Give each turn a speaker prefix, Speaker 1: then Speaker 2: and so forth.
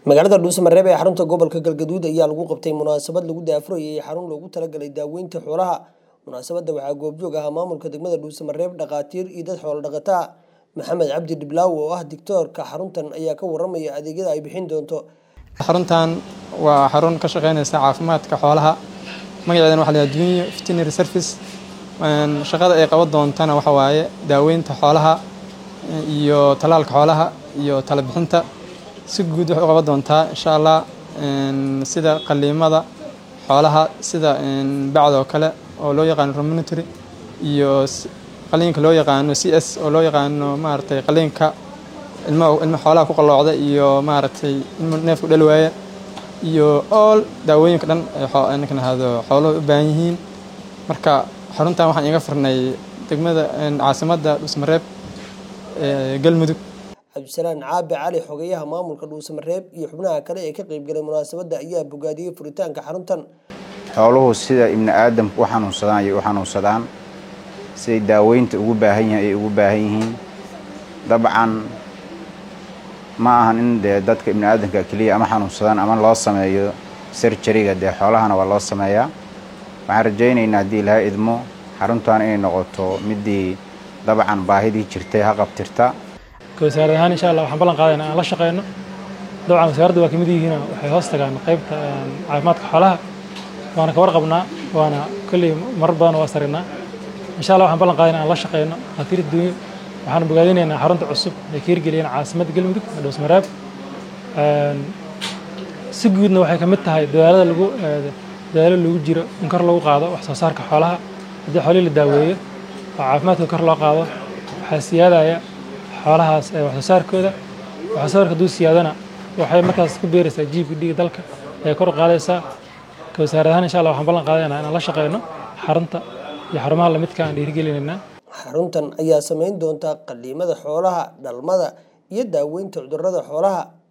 Speaker 1: magaalada dhuusamareeb ee xarunta gobolka galgaduud ayaa lagu qabtay munaasabad lagu daafurayay xarun loogu talagalay daaweynta xoolaha munaasabadda waxaa goobjoog ahaa maamulka degmada dhuusamareeb dhakhaatiir iyo dad xoolo dhaqataa maxamed cabdi dhiblaaw oo ah dictoorka xaruntan ayaa ka waramaya adeegyada ay bixin doonto
Speaker 2: xaruntan waa xarun ka shaqeynaysa caafimaadka xoolaha magaceedana waxa la yidhaha junior veterinary service shaqada ay qaban doontana waxa waaye daaweynta xoolaha iyo tallaalka xoolaha iyo tala bixinta si guud waxay u qaban doontaa insha allah sida qaliimada xoolaha sida bacda oo kale oo loo yaqaano romonitory iyo qaliinka loo yaqaano c s oo loo yaqaano maaragtay qaliinka ilma ilma xoolaha ku qalloocda iyo maaragtay ilma neefku dhali waaya iyo all daawooyinka dhan ay ninkan ahado xooluhu u baahan yihiin marka xaruntan waxaan iga furnay degmada caasimadda dhuusmareeb ee galmudug
Speaker 1: cabdisalaan caabi cali xogeyaha maamulka dhuusamareeb iyo xubnaha kale ee ka qeybgalay munaasabadda ayaa bogaadiyey furitaanka xaruntan
Speaker 3: xooluhu sida ibni aadamku u xanuunsadaan ayay u xanuunsadaan siday daaweynta ugu baahan yihiin ay ugu baahan yihiin dabcan ma ahan in dee dadka ibni aadamka keliya ama xanuunsadaan ama loo sameeyo sarjariga dee xoolahana waa loo sameeyaa waxaan rajaynaynaa haddii ilahay idmo xaruntan inay noqoto midii dabcan baahidii jirtay ha qabtirta
Speaker 4: wasaarad ahaan insha allah waxaan ballan qaadayna aan la shaqeyno dabcan wasaaradda waa kamid yihiin waxay hoos tagaan qaybta caafimaadka xoolaha waana ka warqabnaa waana kolley marar badan waa saraynaa insha allah waxaan ballan qaadayna aan la shaqeyno dhakhaatiirta duunyo waxaan bogaadinaynaa xarunta cusub ay ka hirgeliyeen caasimadda galmudug dhuusmareeb si guudna waxay ka mid tahay dadaalada lagu dadaalo lagu jiro in kor lagu qaado wax soo saarka xoolaha haddii xoolihii la daaweeyo oo caafimaadka kor loo qaado waxaa siyaadaya xoolahaas ee wax soo saarkooda wax soo saarka hadduu siyaadana waxay markaas ku beeraysaa jiibka dhiiga dalka ee kor u qaadaysaa ka wasaarad ahaan insha allah waxaan ballan qaadaynaa inaan la shaqeyno xarunta iyo xarumaha lamidka aan dhiirigelinaynaa
Speaker 1: xaruntan ayaa samayn doonta qaliimada xoolaha dhalmada iyo daaweynta cudurrada xoolaha